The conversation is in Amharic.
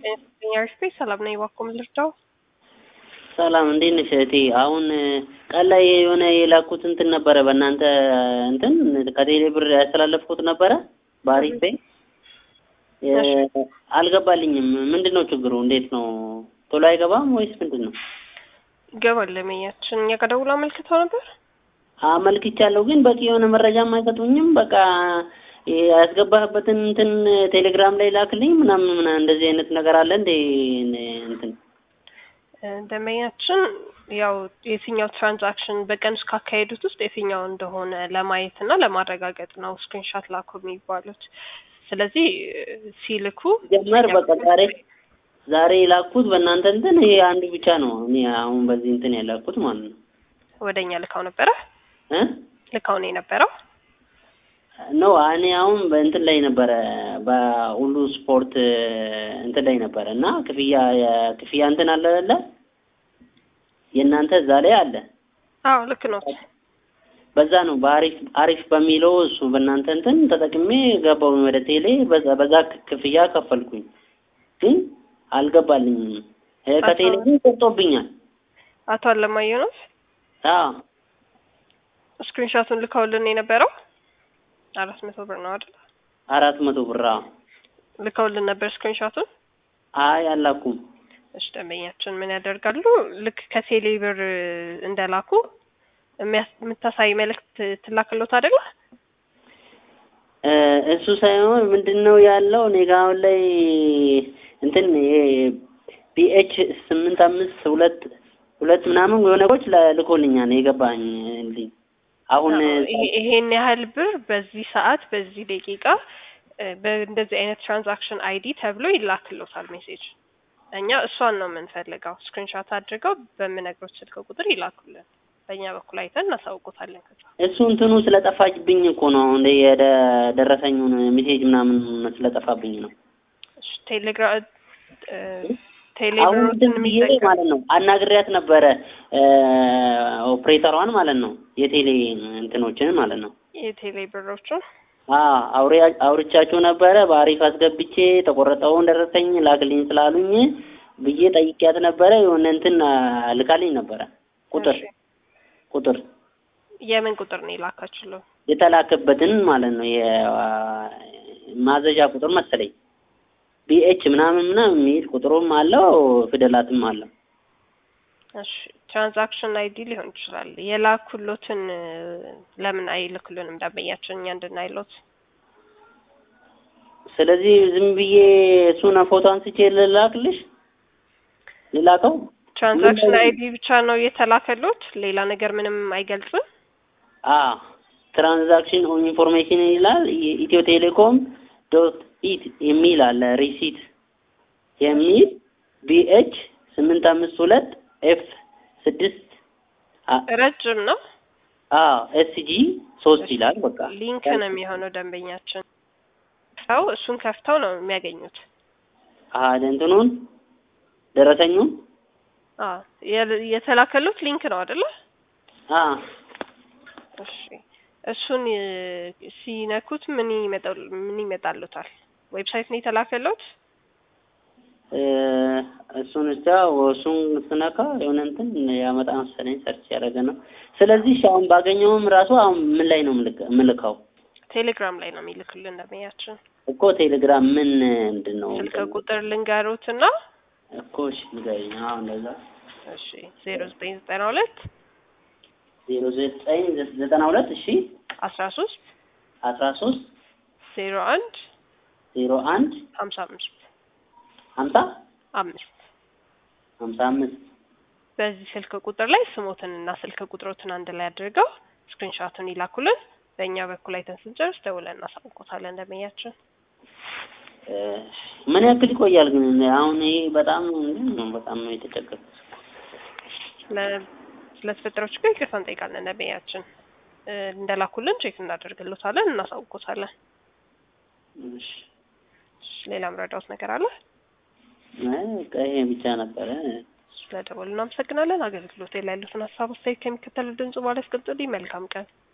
ስፔስ ሰላም ነኝ። እባክዎ ምን ልርዳው? ሰላም እንዴት ነሽ እህቴ? አሁን ቀን ላይ የሆነ የላኩት እንትን ነበረ በእናንተ እንትን ከቴሌ ብር ያስተላለፍኩት ነበረ በአሪፍ ፔይ አልገባልኝም። ምንድን ነው ችግሩ? እንዴት ነው ቶሎ አይገባም ወይስ ምንድን ነው? ይገባል። ለመያችን እኛ ጋር ደውሎ አመልክተው ነበር። አመልክቻለሁ፣ ግን በቂ የሆነ መረጃም አይሰጡኝም። በቃ ያስገባህበትን እንትን ቴሌግራም ላይ ላክልኝ ምናምን ምናምን እንደዚህ አይነት ነገር አለ እንዴ? እንትን ደንበኛችን ያው የትኛው ትራንዛክሽን በቀን ውስጥ ካካሄዱት ውስጥ የትኛው እንደሆነ ለማየት እና ለማረጋገጥ ነው ስክሪንሻት ላኩ የሚባሉት። ስለዚህ ሲልኩ ጀመር በቃ ዛሬ ዛሬ የላኩት በእናንተ እንትን ይሄ አንዱ ብቻ ነው። እኔ አሁን በዚህ እንትን ያላኩት ማለት ነው። ወደ እኛ ልካው ነበረ እ ልካው ነው የነበረው ኖ እኔ አሁን በእንትን ላይ ነበረ በሁሉ ስፖርት እንትን ላይ ነበረ እና ክፍያ የክፍያ እንትን አለ አይደለ? የእናንተ እዛ ላይ አለ። አዎ ልክ ነው። በዛ ነው በአሪፍ አሪፍ በሚለው እሱ በእናንተ እንትን ተጠቅሜ ገባው ወደ ቴሌ በዛ በዛ ክፍያ ከፈልኩኝ፣ ግን አልገባልኝም። ከቴሌ ግን ቆርጦብኛል። አቶ አለማየሁ ነው አዎ ስክሪንሾቱን ልከውልን የነበረው አራት መቶ ብር ነው አይደል? አራት መቶ ብር አዎ። ልከውልን ነበር ስክሪንሾቱን። አይ አላኩም። እሺ ደንበኛችን ምን ያደርጋሉ? ልክ ከቴሌ ብር እንደላኩ የምታሳይ መልእክት ትላክሎት አይደለ? እሱ ሳይሆን ምንድን ነው ያለው እኔ ጋ አሁን ላይ እንትን ይሄ ቢኤች ስምንት አምስት ሁለት ሁለት ምናምን የሆነ ነገሮች ልኮልኛል የገባኝ ልኝ አሁን ይሄን ያህል ብር በዚህ ሰዓት በዚህ ደቂቃ በእንደዚህ አይነት ትራንዛክሽን አይዲ ተብሎ ይላክሎታል ሜሴጅ። እኛ እሷን ነው የምንፈልገው። ስክሪንሾት አድርገው በምነግሮት ስልክ ቁጥር ይላኩልን። በእኛ በኩል አይተን እናሳውቆታለን። ከዛ እሱ እንትኑ ስለጠፋብኝ እኮ ነው አሁን የደረሰኙን ሜሴጅ ምናምን ስለጠፋብኝ ነው። ቴሌግራም አሁን እንትን ብዬ ማለት ነው አናግሪያት ነበረ ኦፕሬተሯን ማለት ነው የቴሌ እንትኖችን ማለት ነው የቴሌ ብሮቹን አውሬ አውርቻቸው ነበረ በአሪፍ አስገብቼ ተቆረጠውን ደረሰኝ ላክልኝ ስላሉኝ ብዬ ጠይቂያት ነበረ። የሆነ እንትን ልካልኝ ነበረ ቁጥር ቁጥር የምን ቁጥር ነው የላካችለው? የተላከበትን ማለት ነው የማዘዣ ቁጥር መሰለኝ ቢኤች ምናምን ምናምን የሚል ቁጥሩም አለው ፊደላትም አለው። እሺ ትራንዛክሽን አይዲ ሊሆን ይችላል። የላኩሎትን ለምን አይልክሉንም ደንበኛችን እኛ እንድናይሎት? ስለዚህ ዝም ብዬ እሱን ፎቶ አንስቼ ልላክልሽ ልላከው? ትራንዛክሽን አይዲ ብቻ ነው የተላከሎት፣ ሌላ ነገር ምንም አይገልጽም። አ ትራንዛክሽን ኢንፎርሜሽን ይላል ኢትዮ ቴሌኮም ዶት ኢት የሚል አለ ሪሲት የሚል ቢኤች ስምንት አምስት ሁለት ኤፍ ስድስት ረጅም ነው። አዎ ኤስጂ ሶስት ይላል። በቃ ሊንክ ነው የሚሆነው ደንበኛችን ሰው እሱን ከፍተው ነው የሚያገኙት። አዎ እንትኑን ደረሰኙን አዎ የተላከሉት ሊንክ ነው አይደለ? አዎ እሺ እሱን ሲነኩት ምን ይመጣል? ምን ይመጣሉታል? ዌብሳይት ነው የተላከሉት? እሱን ብቻ እሱን ስነካ የሆነ እንትን ያመጣ መሰለኝ ሰርች ያደረገ ነው። ስለዚህ እሺ አሁን ባገኘውም ራሱ አሁን ምን ላይ ነው የምልከው? ቴሌግራም ላይ ነው የሚልክልን ደንበኛችን እኮ ቴሌግራም ምን ምንድን ነው? ስልክ ቁጥር ልንገሩትና እኮ እሺ ንገሪኝ። አዎ እንደዛ እሺ ዜሮ ዘጠኝ ዘጠና ሁለት ዜሮ ዘጠኝ ዘጠና ሁለት እሺ አስራ ሶስት አስራ ሶስት ዜሮ አንድ ዜሮ አንድ ሀምሳ አምስት ሀምሳ አምስት ሀምሳ አምስት በዚህ ስልክ ቁጥር ላይ ስሞትንና ስልክ ቁጥሮትን አንድ ላይ አድርገው ስክሪንሾቱን ይላኩልን። በእኛ በኩል አይተን ስንጨርስ ደውለን እናሳውቆታለን። ደንበኛችን ምን ያክል ይቆያል ግን? አሁን ይሄ በጣም በጣም ነው የተቸገርኩት። ስለተፈጠረው ችግር ይቅርታ እንጠይቃለን። ደንበኛችን እንደላኩልን ቼክ እናደርግሎታለን፣ እናሳውቆታለን። ሌላ ምረዳውት ነገር አለ? ይሄ ብቻ ነበረ። ስለደወሉ እናመሰግናለን። አገልግሎት ላይ ያሉትን ሀሳብ አስተያየት ከሚከተለው ድምጽ በኋላ ያስቀምጡልኝ። መልካም ቀን